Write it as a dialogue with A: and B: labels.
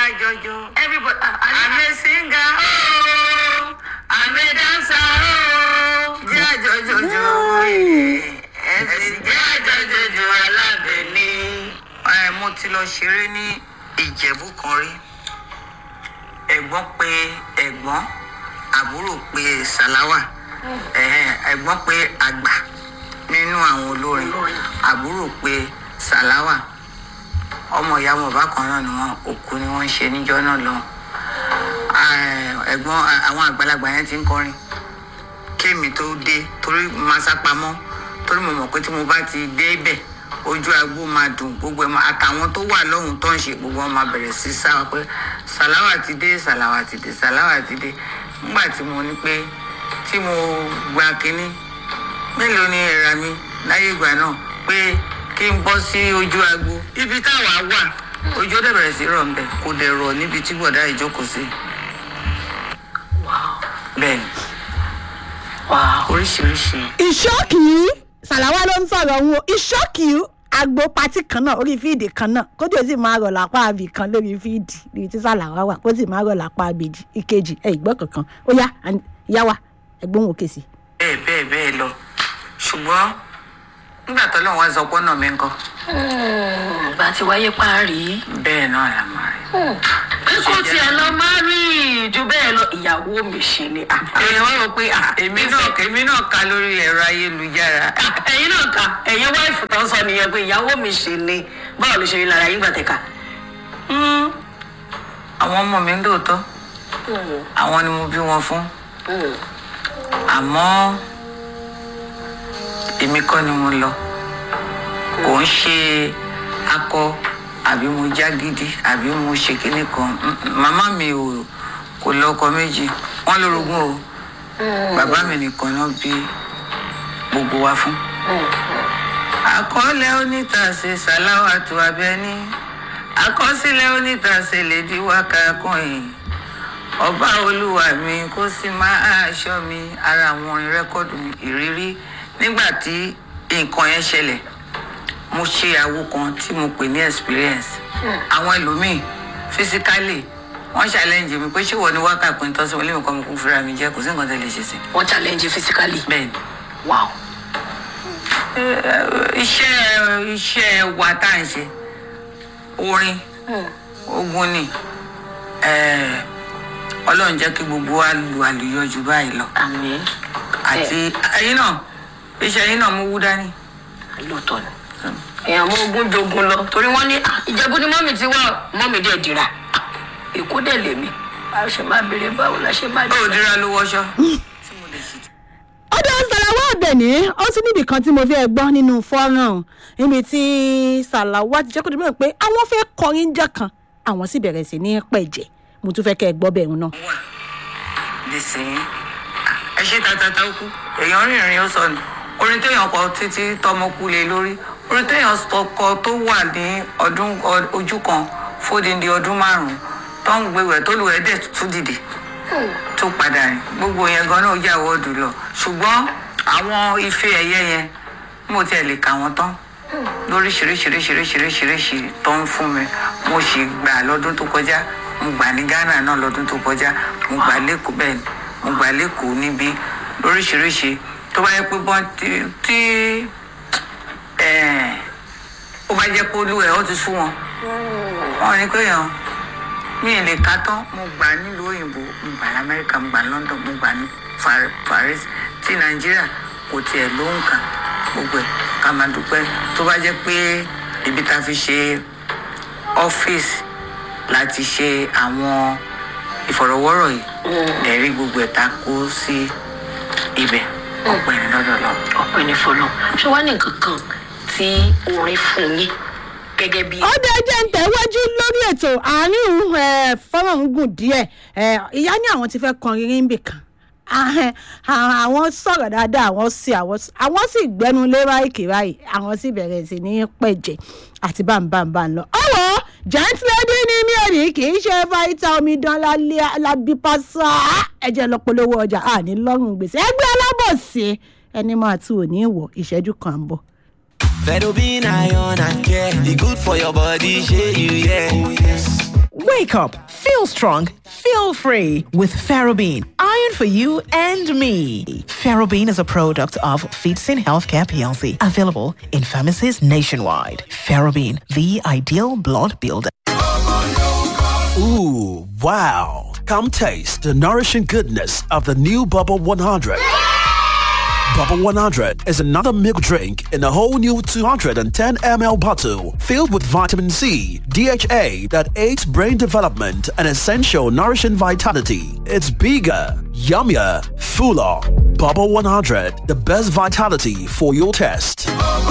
A: ká jọjọ.
B: everybody ah, ah,
A: àmì síngà ooo àmì dánsà ooo jẹ́ àjọjọjọ ẹ̀sìn jẹ́ àjọjọjọ alábẹ́ni. ẹ mo ti lọ ṣeré ní ìjẹ̀bú kan rí ẹ̀gbọ́n pé ẹ̀gbọ́n àbúrò pé sàláwà ẹ̀hẹ́n, ẹ̀gbọ́n pé àgbà nínú àwọn olórin àbúrò pé sàláwà ọmọ ìyá wọn bákan náà ni wọn òkú ni wọn ń ṣe níjọ́ náà lọ ẹ̀gbọ́n àwọn àgbàlagbà yẹn ti ń kọrin kémi tó dé torí máa sápamọ́ torí mo mọ̀ pé tí mo bá ti dé bẹ̀ ojú agbó máa dùn gbogbo ẹ̀ máa àtàwọn tó wà lọ́hùn tó ń ṣe gbogbo wọn máa bẹ̀rẹ̀ sí sáwà pé sàláwà ti dé sàláwà ti dé sàláwà ti dé nígbà tí mo ní pé tí mo gba kínní mélòó ni ẹ̀rà mi láyé ìgbà náà pé kí n bọ́ sí ojú agbo ibi táwa wà ojú ọdẹ bẹ̀rẹ̀ sí rọ̀ ńbẹ kò dẹ̀ rọ̀ níbi tí bọ̀dá ìjókòó sí
B: wow
A: bẹ́ẹ̀ ni
B: wow
A: oríṣiríṣi
C: ìṣọ́kì sàláwá ló ń sọ̀rọ̀ wọn ìṣọ́kì agbo pati kan náà orí fíìdì kan náà kó tó sì máa rọ̀ lápá àbì kan lórí fíìdì níbi tí sàláwá wà kó sì máa rọ̀ lápá àbèjì ìkejì ẹ̀ ìgbọ́ kankan ó yá àní- ìyá wa ẹ̀gbọ́n òkè sí.
A: bẹ́ẹ̀ bẹ́ẹ̀ bẹ́ẹ̀ lọ ṣùgbọ́n nígbà tó lọ́wọ́ sọ pé ọ̀nà mi ń kọ́
B: ìgbà tí wáyé parí
A: bẹ́ẹ̀ náà la máa rí.
B: pé kó tiẹ̀ lọ má rí ju bẹ́ẹ̀ lọ ìyàwó mi ṣe ni ah,
A: èèyàn wá rò pé ah, èmi náà èmi náà ka lórí ẹ̀rọ ayélujára
B: ah, ẹ̀yin náà kà ẹ̀yin wáìfù tó ń sọ nìyẹn pé ìyàwó mi ṣe ni báwo ló ṣe rí lára yín gbàtẹ́ka.
A: àwọn ọmọ mi ń lóòótọ́ àwọn ni mo bí wọn fún àmọ́ èmi kọ́ ni mo lọ kò ń ṣe akọ àbí mo já gidi àbí mo ṣe kinní kan Mm, mm. màmá mi ò kò lọ́kọ méjì wọ́n lórogún o bàbá mi nìkan náà bí gbogbo wa fún. àkọọ́lẹ̀ onítàsé sàláwàtú abẹ́ní àkọsílẹ̀ onítàsé lèdí wákàkùn ọba olúwa mi kó sì máa ṣọ́ mi ara àwọn orin rẹ́kọ́dù mi ìrírí nígbà tí nǹkan yẹn ṣẹlẹ̀ mo ṣe àwo kan tí mo pè ní experience àwọn ẹlòmíì physically wọ́n challenge mi pé ṣé wọ́n ní wákàtí tó sí wọn lémi kan mo kún fúnra mi jẹ́ kò sí nǹkan tó lè ṣe sí
B: wọ́n challenge you physically.
A: bẹ́ẹ̀ ni
B: wow
A: iṣẹ́ iṣẹ́ wa tá à ń ṣe orin ogun ni eh, ọlọ́run jẹ́ kí gbogbo wa lu àlùyọ jù báyìí lọ
B: àmì
A: àti ẹyin náà iṣẹ́ yín náà mú wú dání.
B: lóòótọ́ ni èèyàn mú ogún jogun lọ torí wọ́n ní "Ah, ìjẹ́bú ni mọ́mì ti wá mọ́mì dẹ̀ dira èkó dẹ̀ lèmi a ṣe máa béèrè báwo la ṣe máa
A: báwo
B: dira.
A: dira ló wọṣọ.
C: ọdọ sàlàwà àbẹ̀ní ó tún níbì kan tí mo fẹ́ gbọ́ nínú fọ́nrán níbi tí sàlàwà ti jẹ́ kó dìbò pé àwọn fẹ́ kọrin jẹ́ kan àwọn sì bẹ̀rẹ̀ sí ní pẹ̀jẹ́ mo tún fẹ́ kẹ́ ẹ gbọ́ bẹ̀rù náà.
A: wà nísìnyí ẹ ṣe tatata ó kú èèyàn rìnrìn ó sọnù orin téèyàn kọ títí tọmọ kú lé lórí orin téèyàn kọ tó wà ní ọdún ọ- ojú kan fódìndí ọdún márùnún tó ń gbéwẹ̀ tó lù ẹ́ dẹ̀ tún dìde tó padà rìn gbogbo yẹn gan náà yà wọ́ọ̀dù lọ ṣùgbọ́n àwọn ife ẹ̀yẹ yẹn mo tiẹ̀ lè kà wọ́n tán lóríṣiríṣiríṣiríṣiríṣiríṣi tó ń fún mi mo sì gbà lọ́dún tó kọjá mo gbà ní ghana náà lọ́dún tó kọjá mo gbà lẹ́kọ̀ọ́ bẹ́ẹ̀ ni mo gbà lẹ́kọ̀ọ́ níbí lóríṣiríṣi tó bá yẹ pé bọ́n tí tí ẹ̀, ó bá jẹ́ pé olú ẹ̀ ó ti sú wọn wọn ní pé yàn mi ì lè ka tán mo gbà nílùú òyìnbó mo gbà lamẹ́ríkà mo gbà london mo gbà ní Fa- paris ti nàìjíríà kò tiẹ̀ ló ń kà gbogbo ẹ̀ ká máa dúpẹ́ tó bá jẹ́ pé ibi tá a fi ṣe ọ́fíìsì láti ṣe àwọn ìfọ̀rọ̀wọ́rọ̀ yìí ẹ̀rí gbogbo ẹ̀ ta kó sí ibẹ̀ ọ̀pẹ̀ ní lọ́dọ̀ lọ.
B: ọpẹ́ ní fọlọ ṣé wàá ní nǹkan kan tí orin fún yín gẹ́gẹ́ bí.
C: ó dé jẹ́ ń tẹ̀wájú lórí ètò àárín òun ẹ̀, fọ́nrán ń gùn díẹ̀ ẹ̀, ìyá ní àwọn ti fẹ́ kọrin ríńbì kan Ahẹ́, à- àwọn sọ̀rọ̀ dáadáa àwọn sì àwọn s- àwọn sì gbẹnu lé báyìí báyìí àwọn sì bẹ̀rẹ̀ sí ní pẹ̀jẹ̀ àti bámbámbá lọ. ọ̀wọ́ gentlady ni mí ò ní kì í ṣe fáìtà omidan lálẹ́ alábípásá ẹ̀jẹ̀ lọ polówó ọjà àní lọ́rùn gbèsè ẹgbẹ́ alábọ̀sí ẹni máa tún òní ìwọ̀ ìṣẹ́jú kan ń bọ̀.
D: Fedobin iron and care. The good for your body, share you, yeah. Oh, yes. Wake up, feel strong, feel free with Ferrobene. Iron for you and me. Ferrobene is a product of Feetsin Healthcare PLC, available in pharmacies nationwide. Ferrobene, the ideal blood builder.
E: Ooh, wow. Come taste the nourishing goodness of the new Bubble 100. Bubble 100 is another milk drink in a whole new 210 ml bottle filled with vitamin C, DHA that aids brain development and essential nourishing vitality. It's bigger, yummier, fuller. Bubble 100, the best vitality for your test.